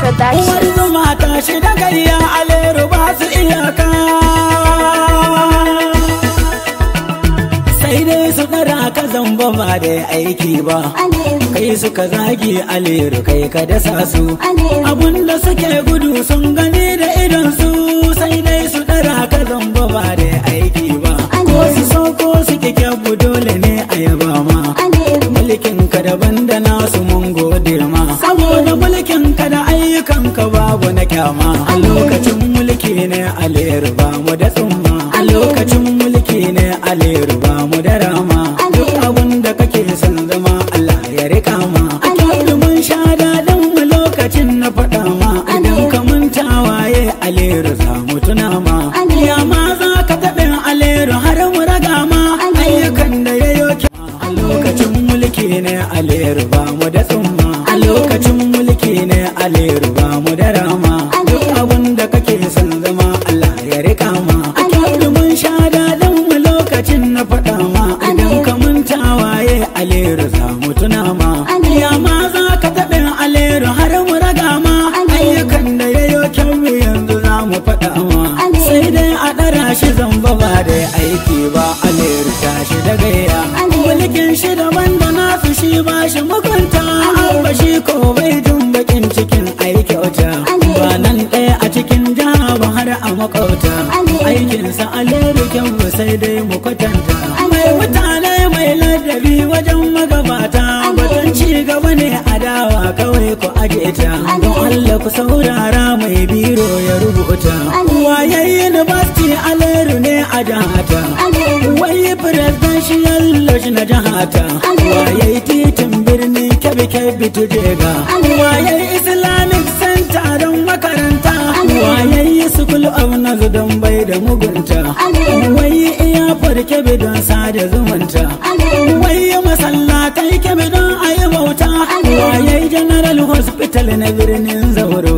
ta tashi Uwar zuma ta shi da gayya aleru ba su iyaka Sai dai su ɗara ka zamba ba da aiki ba Aleru, Kai suka zagi aleru kai ka dasa su Aleru, Abunda suke gudu sun gani da idon su Sai dai su ɗara ka zamba ba da aiki ba Ko su so ko su kyabu dole ne a yaba ma Aleru, mulkin ka daban da nasu mun gode ma saboda mulkin ka da ayyukan ka babu na kyama a lokacin mulki ne aleru ba mu da tsumma a lokacin mulki ne aleru ba mu da rama duk abun da kake son zama Allah ya rika ma a kyautu mun sha daɗin mu lokacin na faɗa ma idan ka manta waye aleru za mu tuna ma ya ma za ka taɓa aleru har mu raga ma ayyukan da ya yoke a lokacin mulki ne aleru ba mu da tsumma a lokacin mulki ne aleru ba mu da rama duk abun da kake son zama Allah ya rika ma a kyautu mun sha daɗin mu lokacin na faɗa ma idan ka manta waye aleru za mu tuna ma ya ma za ka taɓa aleru har mu raga ma ayyukan da ya yoke mu yanzu za mu faɗa ma sai dai a ɗara shi zamba ba da aiki ba aleru tashi da gayya mulkin shi daban da nasu shi ba shi mugunta ba shi ko bai jin bakin cikin ai kyauta ba nan ɗaya a cikin jiha ba har a makauta aikinsa aleru kyan sai dai mu kwatanta mai mutane mai ladabi wajen magabata batun ci gaba ne a dawa kawai ku aje ta don Allah ku saurara mai biro ya rubuta waye university aleru ne a jihata wai presidential lodge na jihata waye titin birnin kebe kebe tujega waye islamic center don makaranta waye school of nazu don bai da mugunta wai iya kebe don sada zumunta wai masallatai kebe don ayi bauta waye general hospital na birnin zauro